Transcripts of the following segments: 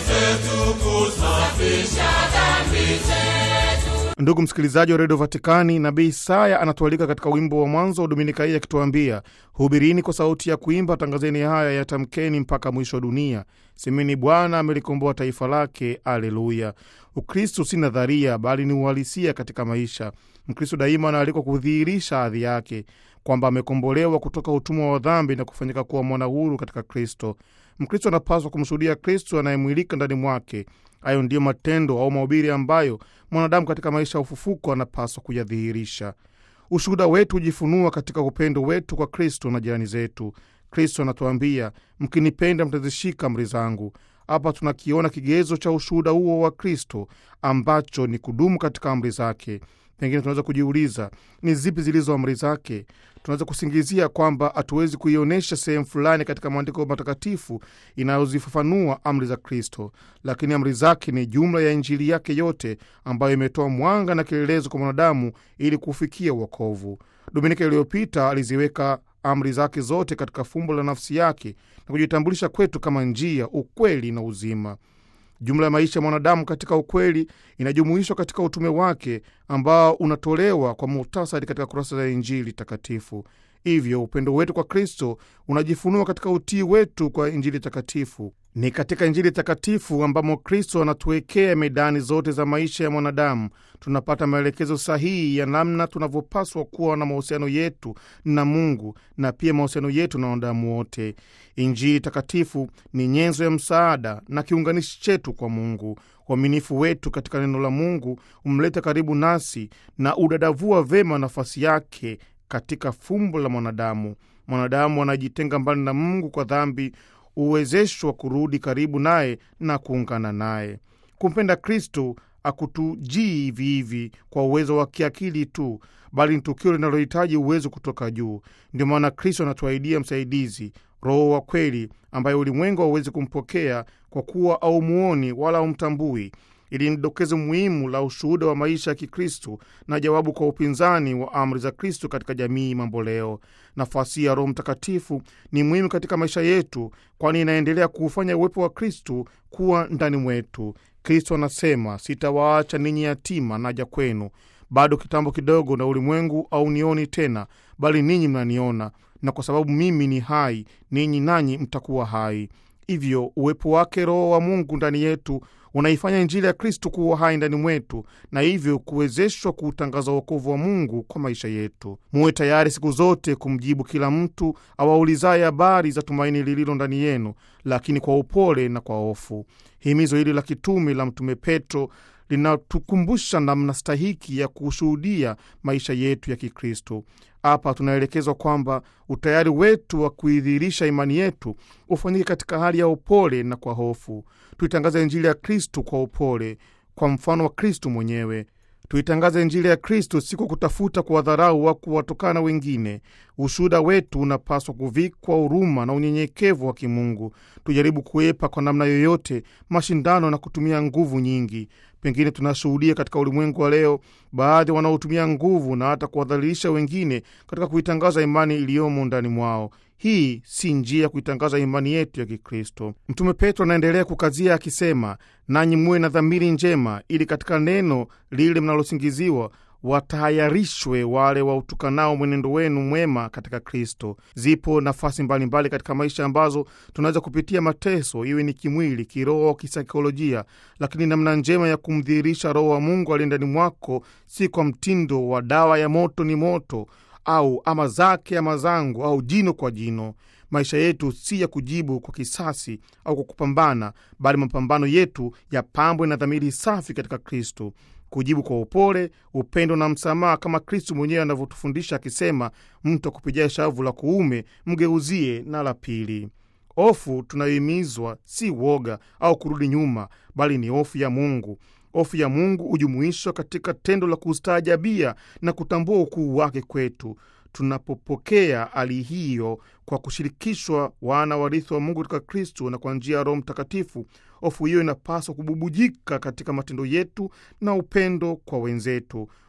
zetu, kusafisha dhambi zetu. Ndugu msikilizaji wa redio Vatikani, nabii Isaya anatualika katika wimbo wa mwanzo wa dominika hii akituambia, hubirini kwa sauti ya kuimba, tangazeni haya, yatamkeni mpaka mwisho wa dunia, semeni Bwana amelikomboa taifa lake. Aleluya! Ukristo si nadharia, bali ni uhalisia katika maisha. Mkristo daima anaalikwa kudhihirisha hadhi yake kwamba amekombolewa kutoka utumwa wa dhambi na kufanyika kuwa mwana huru katika Kristo. Mkristo anapaswa kumshuhudia Kristo anayemwilika ndani mwake. Hayo ndiyo matendo au mahubiri ambayo mwanadamu katika maisha ya ufufuko anapaswa kuyadhihirisha. Ushuhuda wetu hujifunua katika upendo wetu kwa Kristo na jirani zetu. Kristo anatuambia, mkinipenda mtazishika amri zangu. Hapa tunakiona kigezo cha ushuhuda huo wa Kristo ambacho ni kudumu katika amri zake. Pengine tunaweza kujiuliza ni zipi zilizo amri zake? Tunaweza kusingizia kwamba hatuwezi kuionyesha sehemu fulani katika maandiko matakatifu inayozifafanua amri za Kristo, lakini amri zake ni jumla ya Injili yake yote ambayo imetoa mwanga na kielelezo kwa mwanadamu ili kufikia uokovu. Dominika iliyopita aliziweka amri zake zote katika fumbo la nafsi yake na kujitambulisha kwetu kama njia, ukweli na uzima. Jumla ya maisha ya mwanadamu katika ukweli inajumuishwa katika utume wake ambao unatolewa kwa muhtasari katika kurasa za Injili takatifu. Hivyo upendo wetu kwa Kristo unajifunua katika utii wetu kwa Injili takatifu. Ni katika Injili takatifu ambamo Kristo anatuwekea medani zote za maisha ya mwanadamu. Tunapata maelekezo sahihi ya namna tunavyopaswa kuwa na mahusiano yetu na Mungu na pia mahusiano yetu na wanadamu wote. Injili takatifu ni nyenzo ya msaada na kiunganishi chetu kwa Mungu. Uaminifu wetu katika neno la Mungu umleta karibu nasi na udadavua vema nafasi yake katika fumbo la mwanadamu. Mwanadamu anajitenga mbali na Mungu kwa dhambi huwezeshwa kurudi karibu naye na kuungana naye. Kumpenda Kristo akutujii hivi hivi kwa uwezo wa kiakili tu, bali ni tukio linalohitaji uwezo kutoka juu. Ndio maana Kristo anatuahidia msaidizi, Roho wa kweli, ambaye ulimwengu hauwezi kumpokea kwa kuwa aumuoni wala aumtambui. Ili ni dokezo muhimu la ushuhuda wa maisha ya Kikristo na jawabu kwa upinzani wa amri za Kristo katika jamii mamboleo. Nafasi ya Roho Mtakatifu ni muhimu katika maisha yetu, kwani inaendelea kuufanya uwepo wa Kristo kuwa ndani mwetu. Kristo anasema, sitawaacha ninyi yatima, naja kwenu. Bado kitambo kidogo, na ulimwengu haunioni tena, bali ninyi mnaniona, na kwa sababu mimi ni hai, ninyi nanyi mtakuwa hai. Hivyo uwepo wake Roho wa Mungu ndani yetu unaifanya Injili ya Kristu kuwa hai ndani mwetu na hivyo kuwezeshwa kuutangaza uokovu wa Mungu kwa maisha yetu. Muwe tayari siku zote kumjibu kila mtu awaulizaye habari za tumaini lililo ndani yenu, lakini kwa upole na kwa hofu. Himizo hili la kitume la Mtume Petro linatukumbusha namna stahiki ya kushuhudia maisha yetu ya Kikristo. Hapa tunaelekezwa kwamba utayari wetu wa kuidhihirisha imani yetu ufanyike katika hali ya upole na kwa hofu. Tuitangaze Injili ya Kristu kwa upole, kwa mfano wa Kristu mwenyewe. Tuitangaze Injili ya Kristu si kwa kutafuta kuwadharau au kuwatukana wengine. Ushuhuda wetu unapaswa kuvikwa huruma na unyenyekevu wa kimungu. Tujaribu kuepa kwa namna yoyote mashindano na kutumia nguvu nyingi. Pengine tunashuhudia katika ulimwengu wa leo baadhi wanaotumia nguvu na hata kuwadhalilisha wengine katika kuitangaza imani iliyomo ndani mwao. Hii si njia ya kuitangaza imani yetu ya Kikristo. Mtume Petro anaendelea kukazia akisema, nanyi muwe na dhamiri njema, ili katika neno lile mnalosingiziwa watahayarishwe wale wautukanao mwenendo wenu mwema katika Kristo. Zipo nafasi mbalimbali mbali katika maisha ambazo tunaweza kupitia mateso, iwe ni kimwili, kiroho, kisaikolojia, lakini namna njema ya kumdhihirisha Roho wa Mungu aliye ndani mwako si kwa mtindo wa dawa ya moto ni moto au ama zake ama zangu au jino kwa jino. Maisha yetu si ya kujibu kwa kisasi au kwa kupambana, bali mapambano yetu yapambwe na dhamiri safi katika Kristo, kujibu kwa upole, upendo na msamaha, kama Kristo mwenyewe anavyotufundisha akisema, mtu akupigia shavu la kuume mgeuzie na la pili. Hofu tunayohimizwa si woga au kurudi nyuma, bali ni hofu ya Mungu. Hofu ya Mungu hujumuishwa katika tendo la kustaajabia na kutambua ukuu wake kwetu. Tunapopokea hali hiyo kwa kushirikishwa wana warithi wa Mungu katika Kristo na kwa njia ya Roho Mtakatifu, hofu hiyo inapaswa kububujika katika matendo yetu na upendo kwa wenzetu.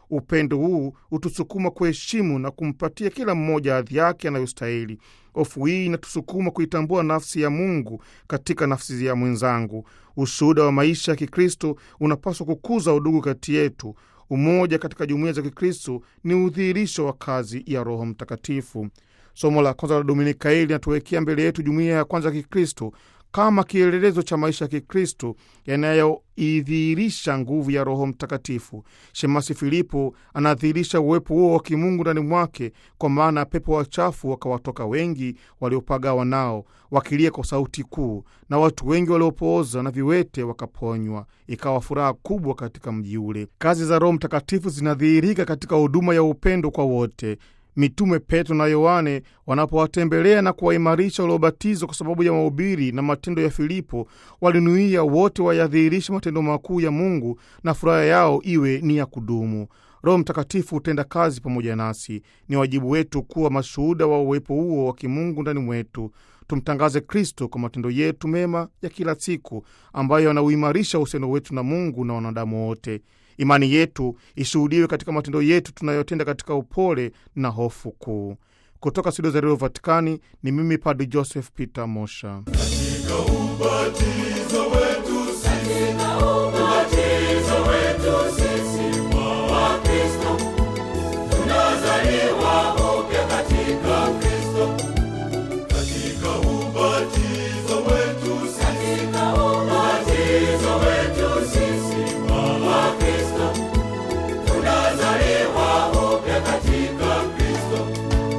Upendo huu hutusukuma kuheshimu na kumpatia kila mmoja hadhi yake anayostahili. Hofu hii inatusukuma kuitambua nafsi ya Mungu katika nafsi ya mwenzangu. Ushuhuda wa maisha ya Kikristo unapaswa kukuza udugu kati yetu. Umoja katika jumuiya za Kikristo ni udhihirisho wa kazi ya Roho Mtakatifu. Somo la kwanza la Dominika hili linatuwekea mbele yetu jumuiya ya kwanza ya Kikristo kama kielelezo cha maisha ya Kikristo yanayoidhihirisha nguvu ya Roho Mtakatifu. Shemasi Filipo anadhihirisha uwepo huo wa kimungu ndani mwake, kwa maana pepo wachafu wakawatoka wengi waliopagawa nao, wakilia kwa sauti kuu, na watu wengi waliopooza na viwete wakaponywa. Ikawa furaha kubwa katika mji ule. Kazi za Roho Mtakatifu zinadhihirika katika huduma ya upendo kwa wote. Mitume Petro na Yohane wanapowatembelea na kuwaimarisha waliobatizwa kwa sababu ya mahubiri na matendo ya Filipo, walinuia wote wayadhihirishe matendo makuu ya Mungu na furaha yao iwe ni ya kudumu. Roho Mtakatifu hutenda kazi pamoja nasi. Ni wajibu wetu kuwa mashuhuda wa uwepo huo wa kimungu ndani mwetu. Tumtangaze Kristo kwa matendo yetu mema ya kila siku, ambayo yanauimarisha uhusiano wetu na Mungu na wanadamu wote. Imani yetu ishuhudiwe katika matendo yetu tunayotenda katika upole na hofu kuu. Kutoka studio za redio Vatikani ni mimi Padri Joseph Peter Mosha. Katika ubatizo wetu sisi, ubatizo wetu sisi wa Wakristo, tunazaliwa upya katika Kristo. Katika ubatizo wetu sisi, ubatizo wetu sisi wa Wakristo, tunazaliwa upya katika Kristo.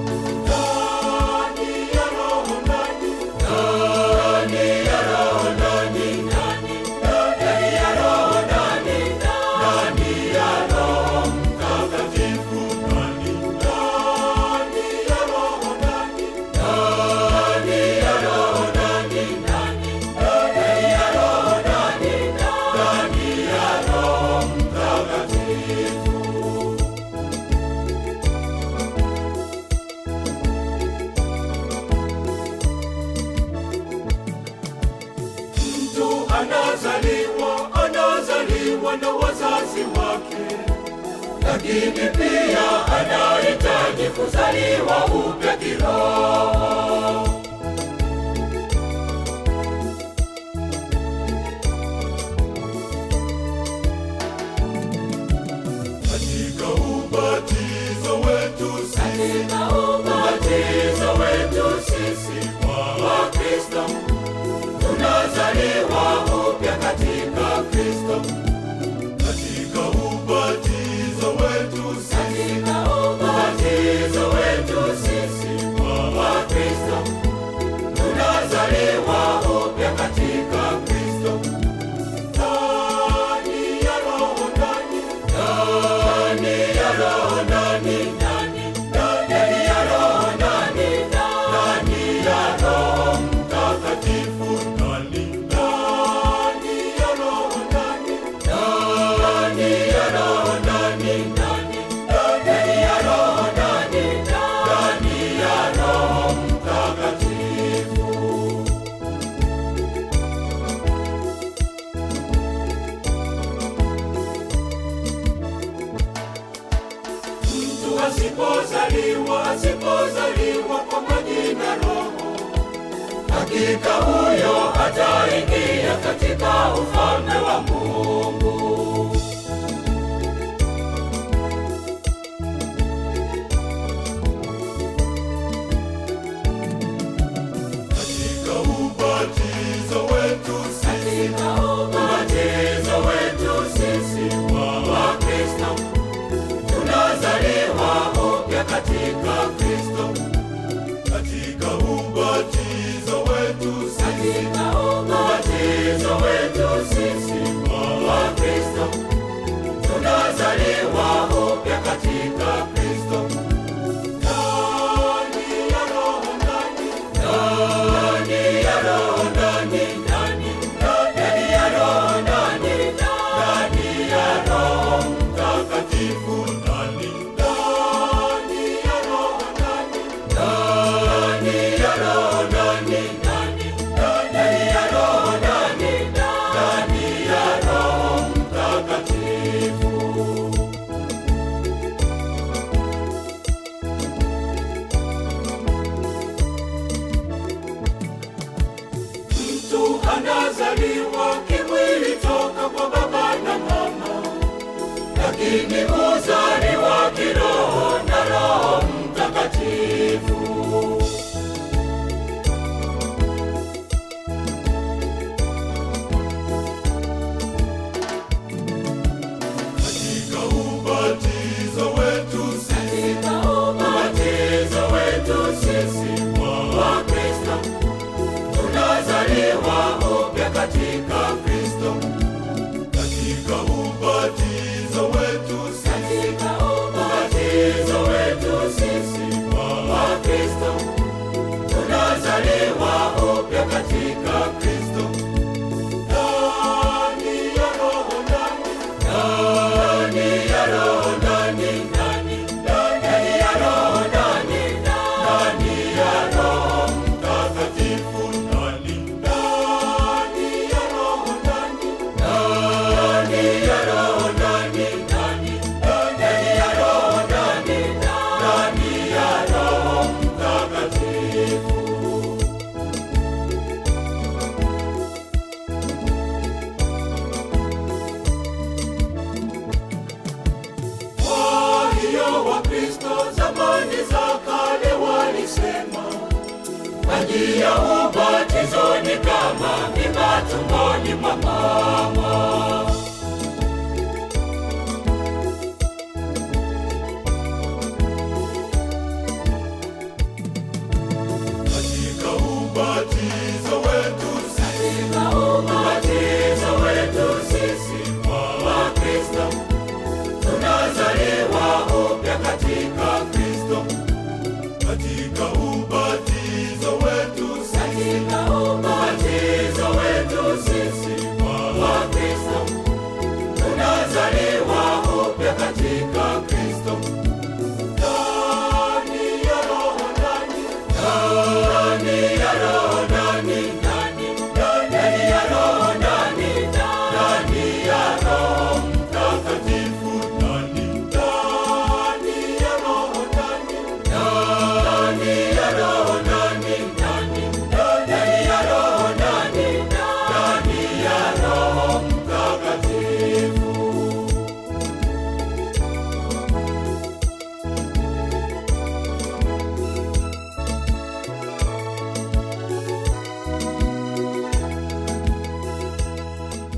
Ndani ya Roho, ndani ndani ya Roho, ndani ndani ndani ya Roho, ndani ndani ya Roho Mtakatifu, ndani ndani ya Roho, ndani ndani ya Roho, ndani ndani ndani ya Roho, ndani ndani ya Roho Mtakatifu. Mtu anazaliwa, anazaliwa na wazazi wake, lakini pia anahitaji kuzaliwa upya kiroho. Katika ubatizo wetu sisi, ubatizo wetu sisi wa Wakristo tunazaliwa upya katika Kristo. Katika ubatizo wetu sisi, ubatizo wetu sisi wa Wakristo, tunazaliwa upya katika Kristo. Ndani ya Roho, ndani ndani ya Roho, ndani ndani ndani ya Roho, ndani ndani ya Roho Mtakatifu, ndani ndani ya Roho, ndani ndani ya Roho, ndani ndani ndani ya Roho, ndani ndani ya Roho Mtakatifu. Mtu asipozaliwa, asipozaliwa kwa maji na Roho, hakika huyo hataingia katika ufalme wa Mungu. Katika ubatizo wetu sisi, ubatizo wetu sisi wa Wakristo, tunazaliwa upya katika Kristo. Katika ubatizo wetu sisi, ubatizo wetu sisi wa Wakristo, ni uzaliwa kiroho na Roho Mtakatifu. Katika ubatizo wetu sisi, ubatizo wetu sisi wa Kristo, tunazaliwa upya katika Kristo. Katika ubatizo wetu sisi, ubatizo wetu sisi wa Kristo, tunazaliwa upya katika Kristo. Ndani ya Roho, ndani ndani ya Roho, ndani ndani ndani ya Roho, ndani ndani ya Roho Mtakatifu, ndani ndani ya Roho, ndani ndani ya Roho, ndani ndani ndani ya Roho, ndani ndani ya Roho Mtakatifu. Kwa hiyo Wakristo zamani za kale walisema maji ya ubatizo ni kama mimba tumboni mwa mama.